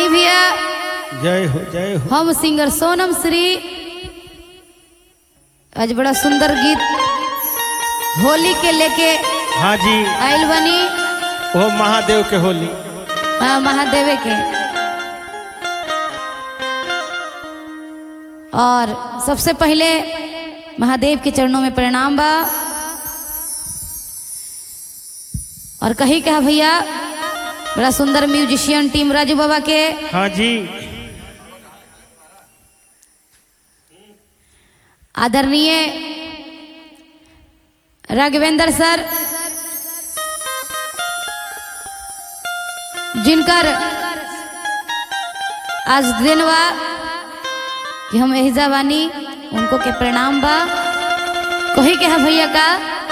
भैया जय हो जय हो हम सिंगर सोनम श्री आज बड़ा सुंदर गीत होली के लेके हाँ जी आयल बनी वो महादेव के होली हाँ, महादेवे के और सबसे पहले महादेव के चरणों में प्रणाम बा और कही कहा भैया बड़ा सुंदर म्यूजिशियन टीम राजू बाबा के हाँ जी आदरणीय राघवेंद्र सर जिनकर आज दिन बा कि हम एहिजा बानी उनको के प्रणाम बा कही के है भैया का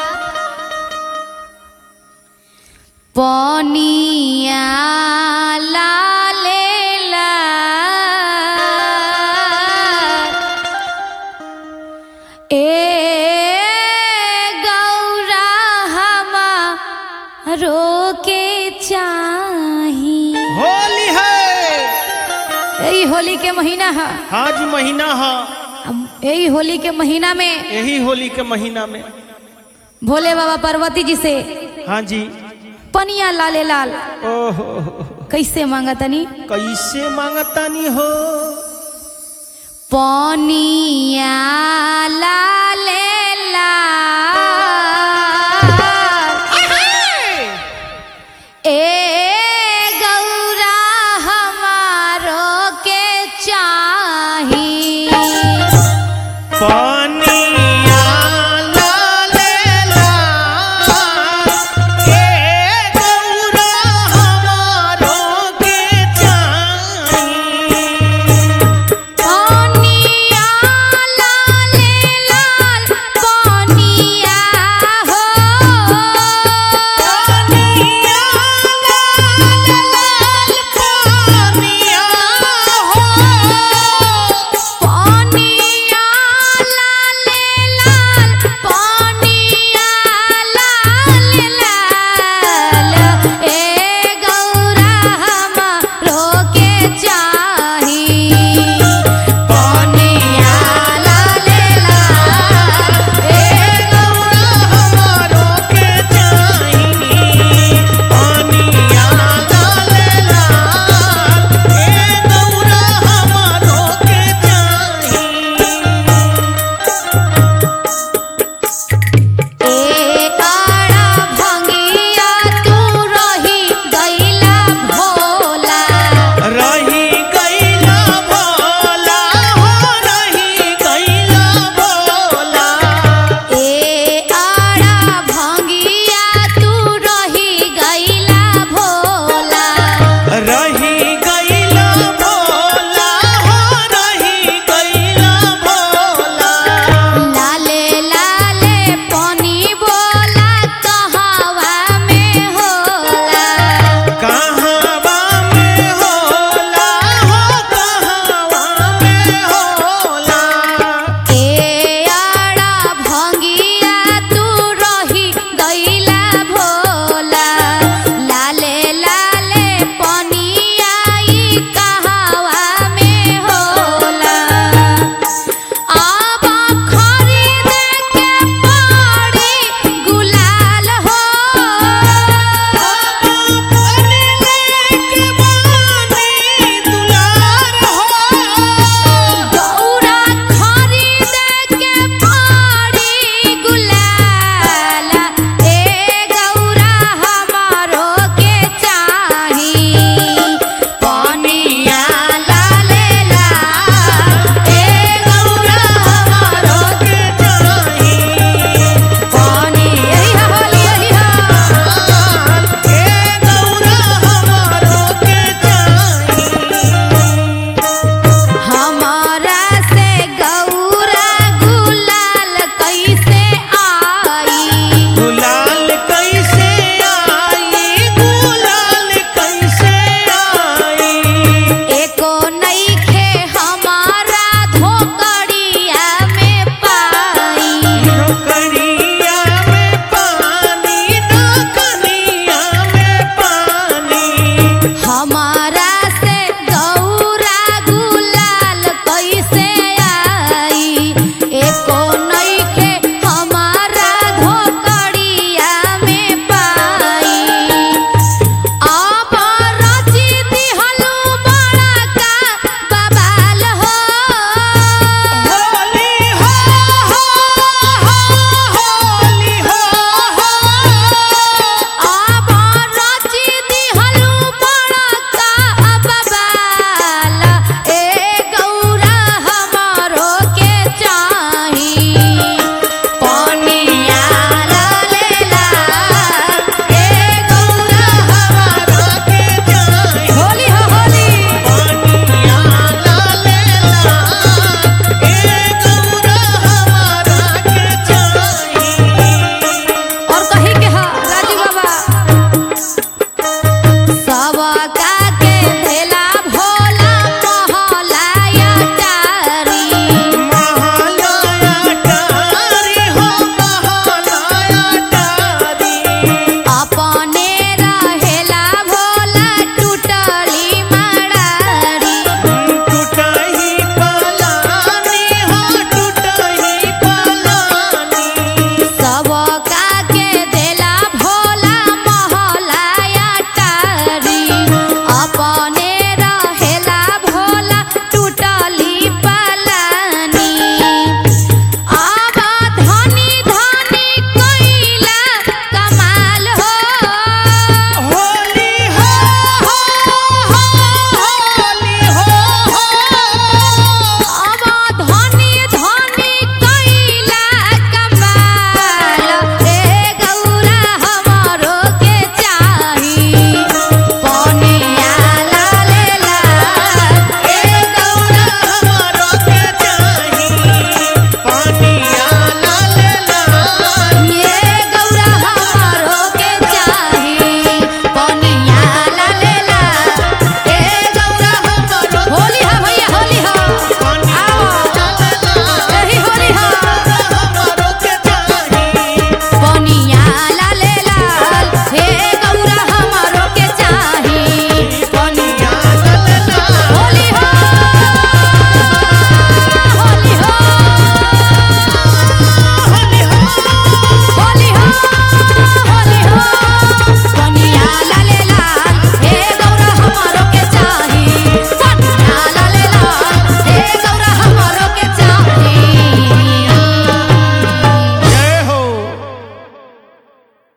पनिया लाले लाल ए गौरा हमारो के चाही होली है यही होली के महीना है हाँ जी महीना हाँ अब यही होली के महीना में यही होली के महीना में भोले बाबा पार्वती जी से हाँ जी पनिया लाले लाल ओहो कैसे मांगा तनी कैसे मांगतानी हो पनिया लाले